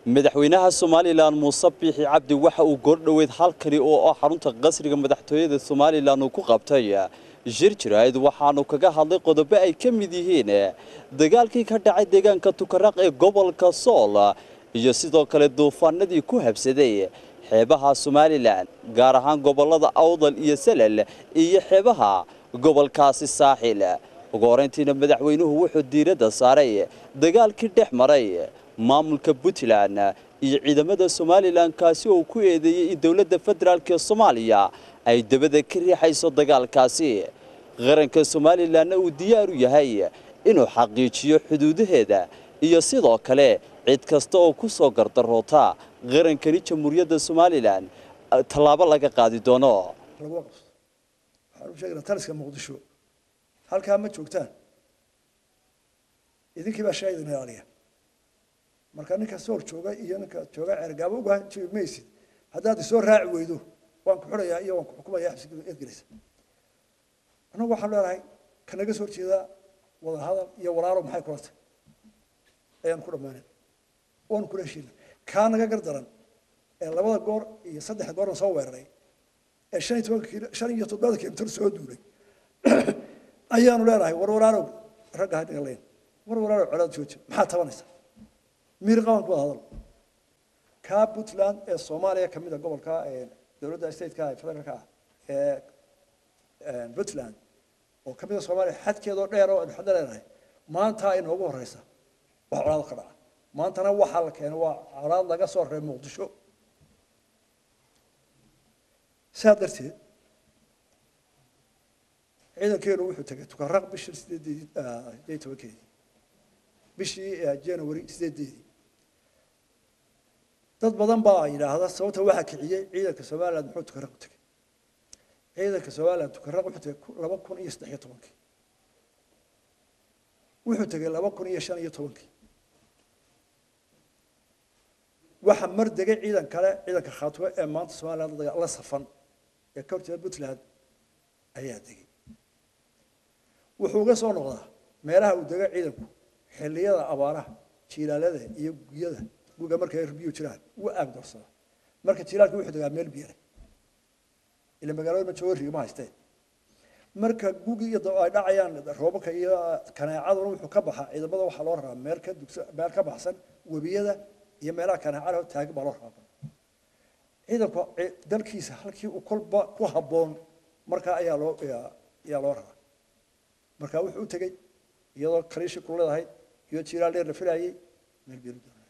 madaxweynaha somalilan muuse biixi cabdi waxa uu goordhoweyd halkani oo ah xarunta qasriga madaxtooyada somalilan uu ku qabtay shir jirayd waxaanu kaga hadlay qodobo ay ka mid yihiin dagaalkii ka dhacay deegaanka tukaraq ee gobolka sool iyo sidoo kale duufaanadii ku habsaday xeebaha somalilan gaar ahaan gobolada awdal iyo salal iyo xeebaha gobolkaasi saaxil ugu horeyntiina madaxweynuhu wuxuu diiradda saaray dagaalkii dhex maray maamulka puntland iyo ciidamada somalilan kaasi oo ku eedeeyey in dowladda federaalk ee soomaaliya ay dabada ka riixayso dagaalkaasi qaranka somalilanna uu diyaar u yahay inuu xaqiijiyo xuduudaheeda iyo sidoo kale cid kasta oo ku soo gardaroota qarankani jamhuuriyadda somalilan tallaabo laga qaadi doono lagu qabso waxaan u sheegaynaa taliska muqdisho halkaa ma joogtaan idinkii baa shaahid idin ilaaliya marka ninka soor jooga iyo ninka jooga ceergaabo uga jibi maysid haddaad isoo raaci weydo waan ku xidhayaa iyo waan ku xukumayaa xabsiga eedgelaysa annagu waxaan leenahay kanaga soo jeeda wada hadal iyo walaalo maxay kula tahay ayaan ku dhammaanay oon kula heshiina kaa naga gar daran ee labada goor iyo saddexda goorna soo weeraray ee shan iyo tobanka kiilo shan iyo todobada kilomitir soo duulay ayaanu leenahay war walaalow ragga hadhiga leyn war walaalow colaad jooja maxaa tabanaysaa miir qaban ku wada hadal kaa puntland ee soomaaliya kamid a gobolka dowladda stateka ee federaalka ah ee puntland oo kamid a soomaaliya xadkeedoo dheer oo aynu xadda leenahay maanta inoogu horeysa wax colaad ka dhaca maantana waxaa la keenay waa colaad laga soo reeb muqdisho saa darteed ciidankeenu wuxuu tegay tukaraq bishii sideedeedii sideed tobankeedii bishii january sideedeedii dad badan baa yidhaahda sababta waxaa kiciyey ciidanka somaliland muxuu tukaraq u tegay ciidanka somaliland tukaraq wuxuu tegay laba kun iyo saddex iyo tobankii wuxuu tegay laba kun iyo shan iyo tobankii waxa mar degay ciidan kale ciidanka khaatwe ee maanta somaliland la safan ee ka horjeeda puntland ayaa degay wuxuu uga soo noqdaa meelaha uu dega ciidanku xilliyada abaaraha jiilaalada iyo guyada guga markay biyo jiraan wuu aagdoorsada marka jiilaalka wuxuu degaa meel biyo leh ila magaalada ma joogo rigma haysteen marka gugi iyo ay dhacayaan roobabka iyo kaneecaduna wuxuu ka baxaa ciidamada waxaa loo raraa meel ka dugsa meel ka baxsan webiyada iyo meelaha kaneecada taagin baa loo raraa ciidanku dalkiisa halkii uu kolba ku habboon markaa ayaa loo ayaa loo raraa marka wuxuu u tegey iyadoo kaliishi ku leedahay iyo jiiraal dheer la filayay meel biyo doonay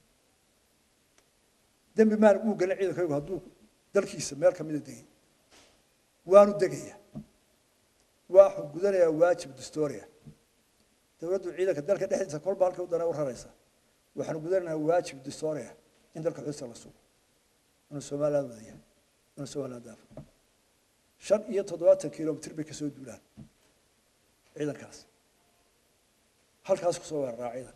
dembi maan uu galin ciidankaygu hadduu dalkiisa meel kamida degay waanu degaya waxuu gudanayaa waajib dastoria dowladdu ciidanka dalka dhexdiisa kolba halkii u dana u raraysa waxaanu gudanaynaa waajib dastoria in dalka xuduudta la sugo inuu somaliland wadaya inuu somaliland daafo shan iyo toddobaatan kilomitr bay kasoo duulaan ciidankaas halkaas kusoo weeraraa ciidanka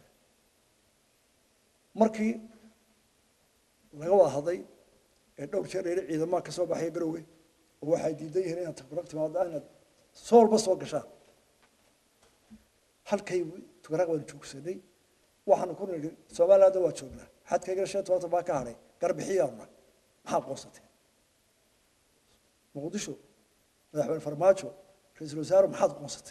markii laga wada hadlay ee dhowr jeer layidhi ciidamaha ka soo baxaya garowge oo waxay diidan yihiin inaad tukaraq timaado inaad soolba soo gashaan halkay tukaraq baanu joogsanay waxaanu ku nidhi somalilandda waa joognaa xadkaygana shan tobantan baa ka hadhay garbixiyaanuna maxaa qoonsatee muqdisho madaxweyne farmaajo ra-iisul wasaare maxaad qoonsatay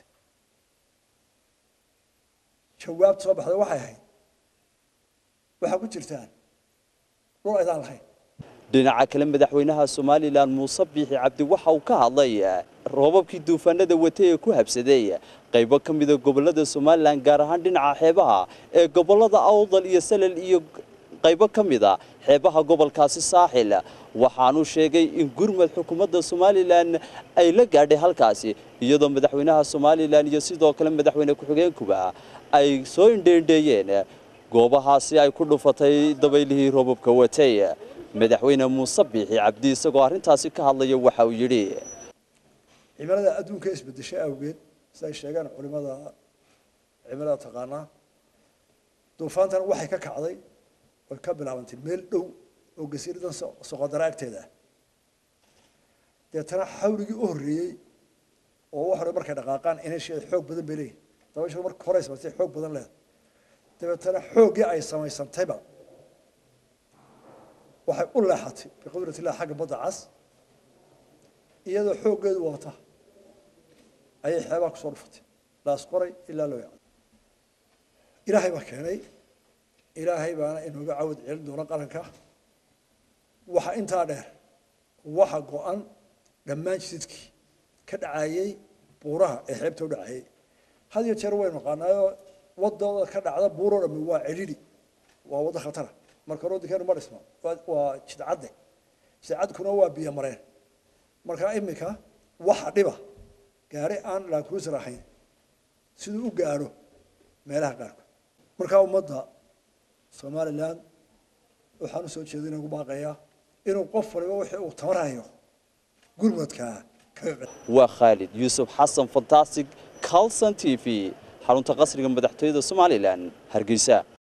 jawaabta soo baxday waxay ahayd waxaa ku jirtaan dhul aydaan lahayn dhinaca kale madaxweynaha somalilan muuse biixi cabdi waxa uu ka hadlay roobabkii duufaanada watay ee ku habsaday qaybo ka mida gobolada somalilan gaar ahaan dhinaca xeebaha ee gobolada awdal iyo salal iyo qaybo ka mida xeebaha gobolkaasi saaxil waxaanu sheegay in gurmad xukuumadda somalilan ay la gaadhay halkaasi iyadoo madaxweynaha somalilan iyo sidoo kale madaxweyne ku-xigeenkuba ay soo indheendheeyeen goobahaasi ay ku dhufatay dabaylihii roobabka watay madaxweyne muuse biixi cabdi isagoo arrintaasi ka hadlaya waxa uu yidhi cimilada adduunka isbedeshay awgeed siday sheegaan culimada cimilada taqaanaa duufaantan waxay ka kacday oy ka bilaabantay meel dhow oo gasiiradan soqodara agteeda ah deetana xawligii u horreeyey oo wax hore markay dhaqaaqaan inesheeda xoog badan bay leeyihin dabayshu marka hore ismartay xoog badan leeda dabeetana xooggii ay samaysantayba waxay u leexatay biqudrat illah xagga badda cas iyadoo xooggeedu wata ayay xeebaha kusoo dhufatay laas qoray ilaa loo yacdo ilaahay baa keenay ilaahay baana inooga cawad celin doona qaranka waxa intaa dheer waxa go-an dhammaan jidadkii ka dhacayey buuraha ee xeebta u dhacayey had iyo jeer waynu naqaanaayoo wadooda ka dhacda buuroo dhami waa celili waa waddo khatara marka roodinkeenu ma dhisma waa jidcadde jidcadkuna waa biyo mareen marka iminka waxa dhiba gaari aan laakruusar ahayn siduu u gaadho meelaha qaarkood markaa ummadda somalilan waxaan usoo jeedina ugu baaqayaa inuu qof waliba wixii uu tamarhayo gurmadkaa kaga waa khaalid yuusuf xasan fantastic calson t v xarunta qasriga madaxtooyada somalilan hargeysa